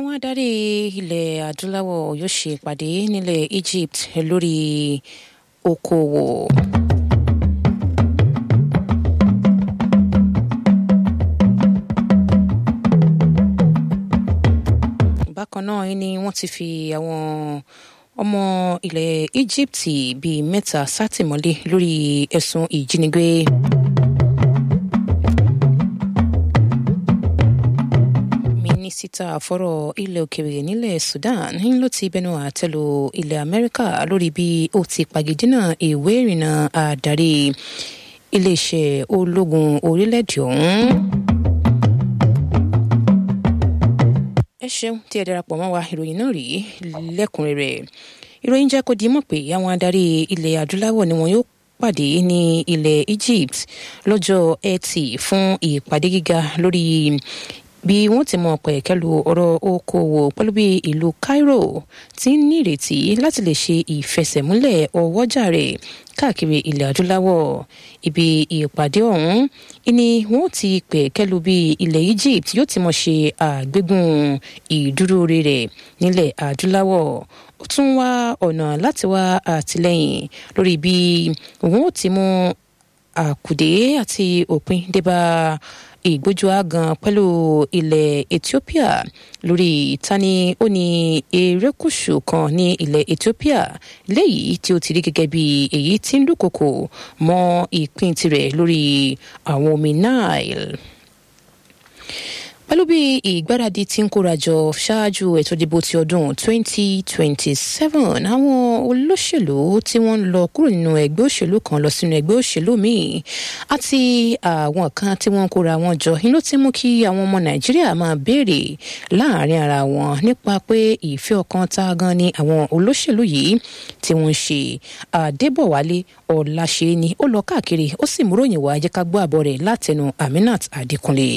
àwọn adarí ilẹ̀ adúláwọ̀ yóò ṣe ìpàdé nílẹ̀ Egypt lórí okòwò. bákan náà ni wọ́n ti fi àwọn ọmọ ilẹ̀ Egypt bíi mẹ́ta sátìmọ́lé lórí ẹ̀sùn ìjínigbé. mínísítà fọ́rọ̀ ilẹ̀ òkèèrè nílẹ̀ Sudan ló ti bẹnu àtẹ́lu ilẹ̀ Amẹ́ríkà lórí bí ó ti pàgídínà ìwé ìrìnnà àdarí iléeṣẹ́ ológun orílẹ̀-èdè ọ̀hún. ẹ ṣeun tí ẹ darapọ̀ mọ́ wa ìròyìn náà rí lẹ́kùnrẹ́rẹ́ ìròyìn jẹ́ kó di mọ̀ pé àwọn adarí ilẹ̀ adúláwọ̀ ni wọn yóò pàdé ní ilẹ̀ Egypt lọ́jọ́ Ẹtì fún ìpàdé gíga lórí bí wọ́n ti mọ pẹ̀kẹ́lu ọ̀rọ̀ okòwò pẹ̀lú bí ìlú Cairo ti ń nírètí láti lè ṣe ìfẹsẹ̀múlẹ̀ ọwọ́jà rẹ̀ káàkiri ilẹ̀ adúláwọ̀ ibi ìpàdé ọ̀hún ni wọ́n ti pẹ̀kẹ́lu bí ilẹ̀ Egypt yóò ti mọ̀ ṣe àgbégùn ìdúró rẹ̀ nílẹ̀ adúláwọ̀ ó tún wá ọ̀nà láti wá àtìlẹ́yìn lórí bí wọ́n ti mú àkùdé àti òpin débà ìgbójú àgàn pẹ̀lú ilẹ̀ Ethiopia lórí ìtaní ó ní erékùṣù kan ní ilẹ̀ Ethiopia léyìí tí ó ti rí gẹ́gẹ́ bí èyí tí ń dúnkokò mọ́ ìpín tirẹ̀ lórí àwọn omi Nile pẹ̀lú bí ìgbáradì tí ń kórajọ ṣáájú ètò ìdìbò ti ọdún 2027 àwọn olóṣèlú tí wọ́n ń lọ kúrò nínú ẹgbẹ́ òṣèlú kan lọ sínú ẹgbẹ́ òṣèlú míì àti àwọn kan tí wọ́n ń kóra wọn jọ inú ti mú kí àwọn ọmọ nàìjíríà máa béèrè láàrin ara wọn nípa pé ìfẹ́ ọkàn tá a gan ni àwọn olóṣèlú yìí tí wọ́n ń ṣe àdébọ̀wálé ọ̀làṣẹ́ni ó lọ káàkiri ó sì múròyìn wá jẹ́ ká gbọ́ àbọ̀ rẹ̀ látẹnu aminat adékúnlé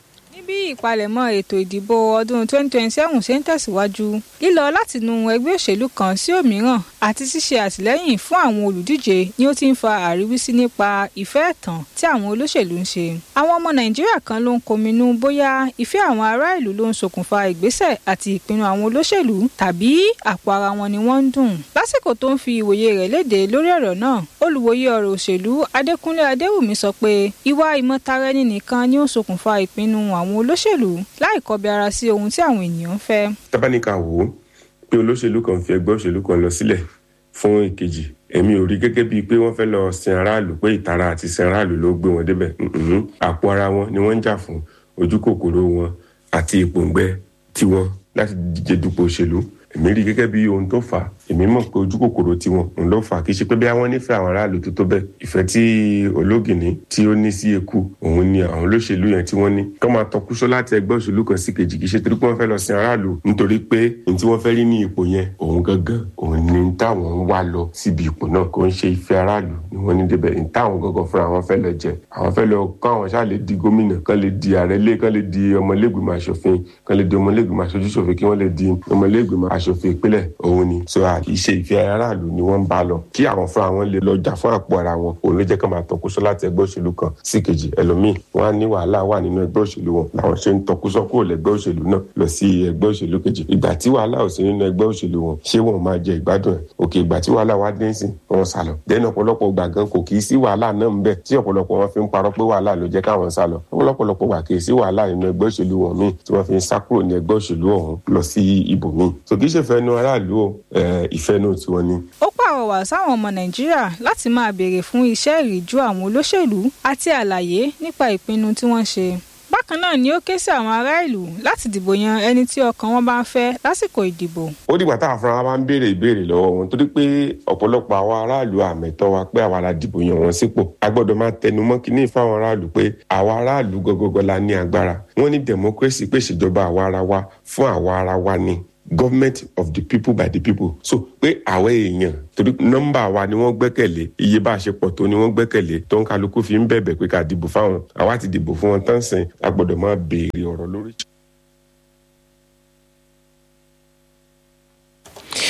bí ìpalẹ̀mọ́ ètò ìdìbò ọdún 2027 ṣe ń tẹ̀síwájú lílọ látinú ẹgbẹ́ òṣèlú kan sí òmíràn àti ṣíṣe àtìlẹ́yìn fún àwọn olùdíje ni ó ti ń fa àríwísí nípa ìfẹ́ ẹ̀tàn tí àwọn olóṣèlú ń ṣe. àwọn ọmọ nàìjíríà kan ló ń kominú bóyá ìfẹ́ àwọn ará ìlú ló ń ṣokùnfà ìgbésẹ̀ àti ìpinnu àwọn olóṣèlú tàbí àpò ara wọn ni wọ́n ń dùn. lásìkò tó ń fi ìwòye rẹ̀ léde lórí ọ̀rọ̀ náà olùwòye ọ̀rọ̀ òṣèlú adékúnlé adéwùmí sọ pé ìwà ìmọ̀tara-ẹni nìkan ni ó ń ṣokùnfà ìpinnu àwọn olóṣèlú láì kọbi ara sí ohun tí àwọn ènìyàn ń fẹ́. tábánikà wò ó pé olóṣèlú kan fi ẹgbẹ́ òṣèlú kan lọ sílẹ̀ fún ìkejì èmi ò rí gẹ́gẹ́ bíi pé wọ́n fẹ́ lọ sin aráàlú pé ìtara àti sin aráàlú ló gbé wọn débẹ̀ àpò ara wọn ni wọ́n ń jà fún ojú kòkòrò wọn àti ìpòǹgbẹ tiwọn láti díje dupò òṣèlú èmi rí gẹ́gẹ́ bí ohun tó fà á èmi mọ̀ pé ojú kòkòrò tiwọn òun ló fà á kì í ṣe pé bí àwọn nífẹ̀ẹ́ àwọn aráàlú tó tó bẹ́ẹ̀ ìfẹ́ tí ológìní tí ó ní sí eku òun ni àwọn olóṣèlú yẹn tí wọ́n ní kọ́ máa tọkúsọ láti ẹgbẹ́ òṣèlú kan sí kejì kì í ṣe torí pé wọ́n fẹ́ lọ sin aráàlú nítorí pé ní tí wọ́n fẹ́ rí ní ipò yẹn òun gangan òun ni táwọn ń wá lọ síbi ipò náà kò ń ṣe ìfẹ́ aráàlú ni wọ́n ní débẹ̀ ní táwọn gangan fúnra wọn fẹ́ lọ jẹ àwọn fẹ́ lọ kọ́ àwọn ṣáà lè di gómìnà kán lè di ààrẹ lé kán lè di ọmọlẹ́gbìmọ̀ aṣòfin kán lè di ọmọlẹ́gbìmọ̀ aṣojúṣòfin kí wọ́n lè di ọmọlẹ́gbìmọ̀ aṣòfin ìpínlẹ̀ òun ni so ìṣe ìfẹ́ aráàlú ni wọ́n ń bá lọ kí àwọn fúnra wọn lè lọ jà fún àpò ara wọn òun ló jẹ́ ká máa tọkúsọ láti ẹgbẹ́ òṣèlú kan sí kejì ẹlòmíì wọn á ní wàhálà wà nínú ẹgbẹ́ òṣèlú wọn làwọn ṣe ń tọkúsọ kúrò lẹ́gbẹ́ òṣèlú náà lọ sí ẹgbẹ́ òṣèlú kejì ìgbà tí wàhálà ò sí nínú ẹgbẹ́ òṣèlú wọn ṣé wọn máa jẹ ìgbádùn ẹ̀ òkè ìgbà tí wàhálà wá dé sí wọn sá lọ dẹ́nu ọ̀pọ̀lọpọ̀ gbà gan kò kì í sí wàhálà náà ń bẹ tí ọ̀pọ̀lọpọ̀ wọn fi ń parọ́ pé wàhálà ló jẹ́ káwọn sá lọ ọ̀pọ̀lọpọ̀ gbà kì í sí wàhálà nínú ẹgbẹ́ òṣèlú wọn míì tí wọ́n fi ń sá kúrò ní ẹgbẹ́ òṣèlú ọ̀hún lọ sí ibòmíì so kì í ṣe fẹ́nu aráàlú o ìfẹ́ náà tiwọn ni. ó pàrọwà sáwọn ọmọ nàìjíríà láti máa béèrè fún iṣẹ́ ìríjú àwọn olóṣèlú àti àlàyé nípa ìpinnu tí wọ́n ṣe bákan náà ni ó ké sí àwọn ará ìlú láti dìbò yan ẹni tí ọkàn wọn bá ń fẹ́ lásìkò ìdìbò. ó dìgbà táwọn afárá bá ń béèrè ìbéèrè lọ́wọ́ wọn torí pé ọ̀pọ̀lọpọ̀ àwọn aráàlú àmẹ́tọ́ wa pé àwa la dìbò yan wọn sípò a gbọ́dọ̀ máa tẹnu mọ́ kínní fáwọn aráàlú pé àwa aráàlú gọgọgọ la ní agbára wọ́n ní democracy pé ìṣèjọba àwa ara wa fún àwa ara wa ni government of the people by the people so pé àwọn èèyàn torí nọ́mbà wa ni wọ́n gbẹ́kẹ̀lé iye bá a ṣe pọ̀ tó ni wọ́n gbẹ́kẹ̀lé tó ń kálukú fi ń bẹ̀bẹ̀ pé ká dìbò fáwọn àwa ti dìbò fún wọn tán sìn a gbọ́dọ̀ máa béèrè ọ̀rọ̀ lórí.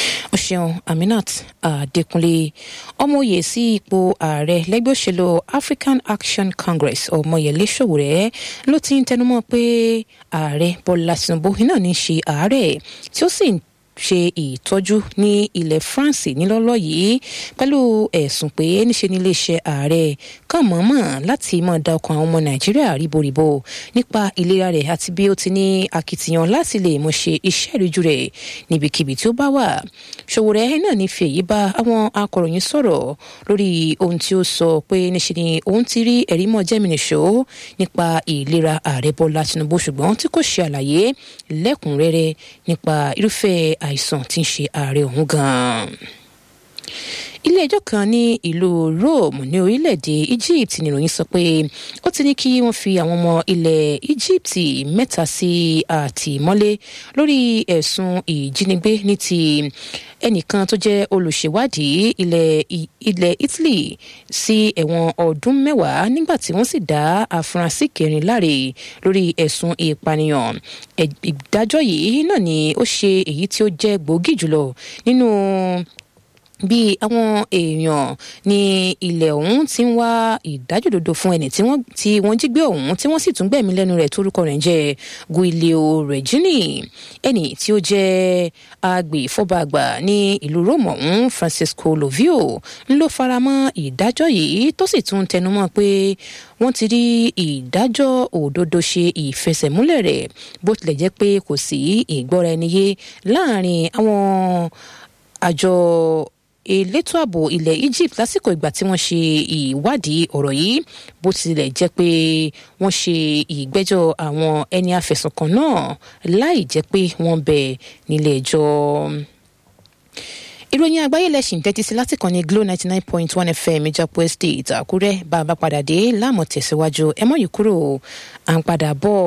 ṣeun aminat adékúnlé ọmọoyè sí ipò ààrẹ lẹgbẹ òṣèlú african action congress ọmọyẹlé sowore ló ti ń tẹnumọ́ pé ààrẹ bọ́lá tinubu náà ní í ṣe ààrẹ tí ó sì ń ṣe ìtọ́jú ní ilẹ̀ france nílọ́lọ́ yìí pẹ̀lú ẹ̀sùn pé níṣe ní iléeṣẹ́ ààrẹ kàn mọ́mọ́ láti máa da ọkàn àwọn ọmọ nàìjíríà ríboríbo nípa ìlera rẹ̀ àti bí ó ti ní akitiyan láti lè mọ̀ ṣe iṣẹ́ ìríjú rẹ̀ níbikíbi tí ó bá wà ṣòwòrẹ́ náà ní fi èyí bá àwọn akọ̀ròyìn sọ̀rọ̀ lórí ohun tí ó sọ pé níṣe ni òun ti rí ẹ̀rí mọ́ jẹ́mìnìṣó nípa ìlera ààrẹ bọ́lá tinubu ṣùgbọ́n tí kò ṣe àlàyé lẹ́kùnrẹ́rẹ́ nípa irúfẹ́ àìsàn tí ń ṣe ààrẹ ọ̀hún gan-an ilé ẹjọ́ kan ní ìlú rome ní orílẹ̀-èdè egypt níròyìn sọ pé ó ti ní kí wọ́n fi àwọn ọmọ ilẹ̀ egypt mẹ́ta sí àtìmọ́lé lórí ẹ̀sùn ìjínigbé ní ti ẹnìkan tó jẹ́ olùṣèwádìí ilẹ̀ ilẹ̀ italy sí ẹ̀wọ̀n ọdún mẹ́wàá nígbà tí wọ́n sì dá àfúrásì kẹrin láre lórí ẹ̀sùn ìpànìyàn ìdájọ́ yìí náà ni ó ṣe èyí tí ó jẹ́ gbòógì jùlọ nínú bí àwọn èèyàn ní ilẹ̀ ọ̀hún ti ń wá ìdájòdodo fún ẹni tí wọ́n tí wọ́n jí gbé ọ̀hún tí wọ́n sì tún gbẹ̀mí lẹ́nu rẹ̀ torúkọ rẹ̀ jẹ́ guilio regini ẹni tí ó jẹ́ agbèfọ́bàgbà ní ìlú rome ọ̀hún francisco lovio ń ló faramọ́ ìdájọ́ yìí tó sì tún tẹnumọ́ pé wọ́n ti rí ìdájọ́ òdodo ṣe ìfẹsẹ̀múlẹ̀ rẹ̀ bó tilẹ̀ jẹ́ pé kò sí ìgbọ́ra ẹni yé láàrin àwọn àjọ elétò ààbò ilẹ̀ egypt lásìkò ìgbà tí wọ́n ṣe ìwádìí ọ̀rọ̀ yìí bó tilẹ̀ jẹ́ pé wọ́n ṣe ìgbẹ́jọ́ àwọn ẹni afẹ̀sùnkàn náà láì jẹ́ pé wọ́n bẹ̀ nílé ẹjọ́ ìròyìn àgbáyé lẹ́sìn tẹ́tí sí láti kàn ní glo ninety nine point one fm ìjọpọ̀ estate àkúrẹ́ bá a bá padà dé láàmú tẹ̀síwájú ẹ mọ̀ yìí kúrò à ń padà bọ̀.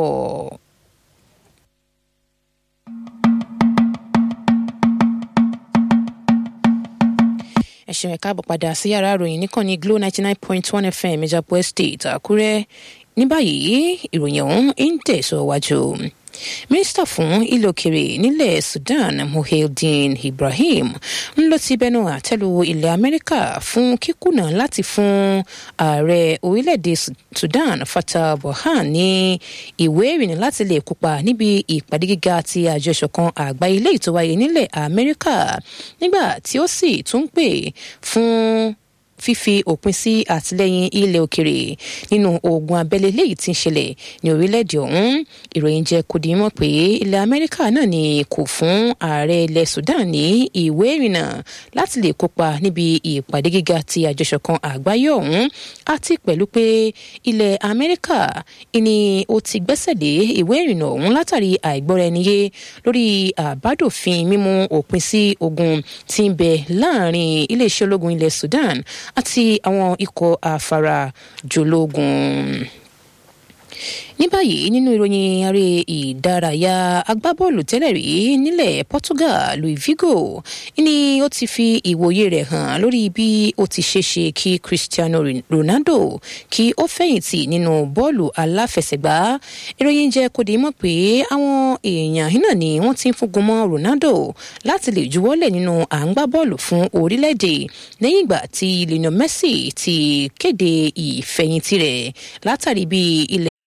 ẹ̀sìn ẹ̀ka àbọ̀ padà sí yàrá ìròyìn níkànnì glo ninety nine point one fm ìjàpọ̀ estate àkúrẹ́ ní báyìí ìròyìn ọ̀hún ń tẹ̀síwájú mínísítà fún ilé òkèrè nílẹ̀ sudan muhyiddin ibrahim ń lọ ti bẹnu àtẹ́lu ilẹ̀ amẹ́ríkà fún kíkùnà láti fún ààrẹ orílẹ̀-èdè sudan fatah burhan ní ìwé ìrìnnà láti lè kópa níbi ìpàdé gíga ti àjọ ìṣọ̀kan àgbáyé ilé ìtọ́wáyé nílẹ̀ amẹ́ríkà nígbà tí ó sì tún pè fún fífi òpin sí àtìlẹyìn ilẹ̀ òkèrè nínú ogun abẹ́lé léyìí tí ń ṣẹlẹ̀ ní orílẹ̀-èdè ọ̀hún ìròyìn jẹ́ kó di mọ̀ pé ilẹ̀ amẹ́ríkà náà ni kò fún ààrẹ ilẹ̀ sudan ní ìwé ìrìnnà láti lè kópa níbi ìpàdé gíga ti àjọṣọ̀kan àgbáyé ọ̀hún àti pẹ̀lú pé ilẹ̀ amẹ́ríkà ni ó ti gbẹ́sẹ̀ lé ìwé ìrìnnà ọ̀hún látàrí àìgbọ́ra ẹni yé lórí àbádòfin mímú òpin sí ogun tí ń bẹ láàrin iléeṣẹ́ ológun ilẹ̀ sudan àti àwọn ikọ̀ àfarajológun ní báyìí nínú ìròyìn aré ìdárayá agbábọ́ọ̀lù tẹ́lẹ̀ rí nílẹ̀ portugal louis vigo ni ó ti fi ìwòye rẹ̀ hàn lórí bí ó ti ṣe ṣe kí cristiano ronaldo kí ó fẹ̀yìntì nínú bọ́ọ̀lù aláfẹsẹ̀gbá ìròyìn jẹ́ kó di mọ̀ pé àwọn èèyàn náà ni wọ́n ti ń fúngun mọ́ ronaldo láti lè juwọ́lẹ̀ nínú à ń gbá bọ́ọ̀lù fún orílẹ̀-èdè lẹ́yìn ìgbà tí lionel messi ti kéde ìfẹ̀yìntì rẹ̀ látàrí bí ilẹ̀